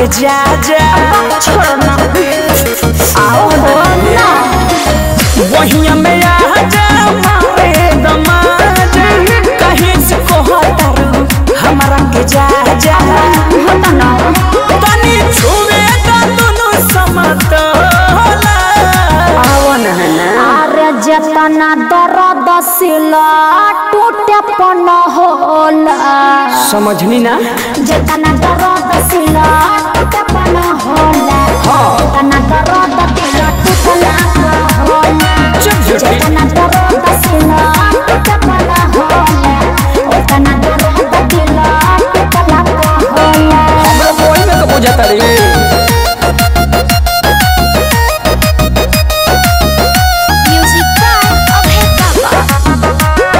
के जा जा छोड़ना आओ हो ना वहिया में आ जा मारे दमाज कहीं से कोहतारू हमारा के जा जा होता ना तनी छुए दा दुनु समतोला आओ ना अरे जतना दर्द सिला टूटे पन होला समझनी ना जतना दर्द सिला टूटे पन होला जतना दर्द सिला टूटला होला चुप चुप जतना दर्द सिला टूटे पन होला जतना दर्द सिला टूटला होला हमरा कोई में तो बुझाता रे म्यूजिक बाय अभय बाबा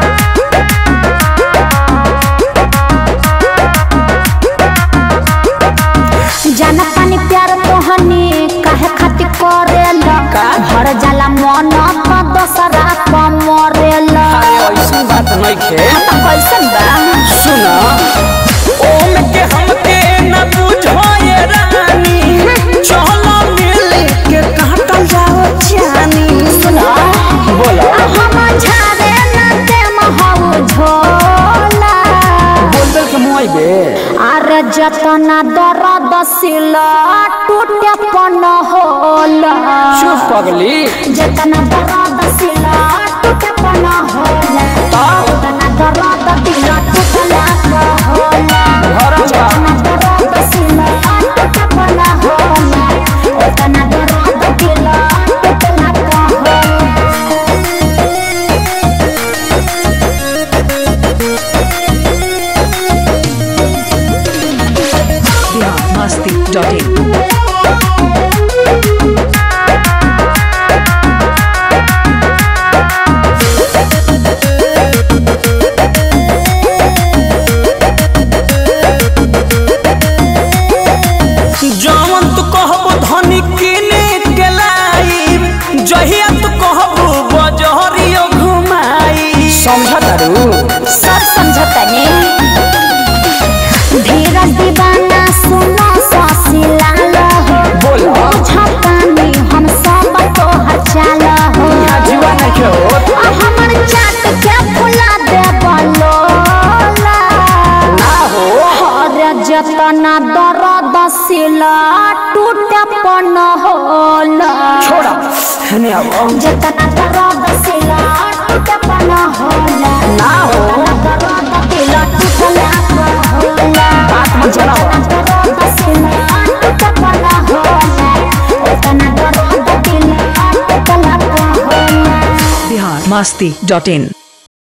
जाना पानी प्यार तोहनी काहे खातिर करेला का? भर जाला मन तो दोसरा को मरेला अरे ऐसी बात नहीं खे तो कैसन बा सुना ओम के हमके न बुझो ये रानी चलो मिल के काटल जाओ जानी सुनो बोला हम झारे ना ते महौ झोला बोल बोल के मुआई बे अरे जतना दर्द सिला टूटे पन होला चुप पगली जतना दर्द सिला टूटे पन होला जतना दर्द दिला टूटला का होला घरम बा जतना दर्द सिला टूटे पन होला जतना दर्द दिला टूटला का होला biharmasti.in जवन तू कहबो धनी किने के लाई जहिया तू कहबो बजहरियो घुमाई समझा तारू सब समझतनी धीरज दीवाना सुनो ससिला हो बोला बुझतानी हम सब तो हचाल हो यहाँ जीवा नहीं के होत आ हमर चाट के फुला दे बलोला ना हो हर जतना दर्द सिला टूटे पन होला छोड़ा हने अब जतना दर्द सिला टूटे पन होला ना हो दर्द दिला टूटला होला बात मत चलाओ biharmasti.in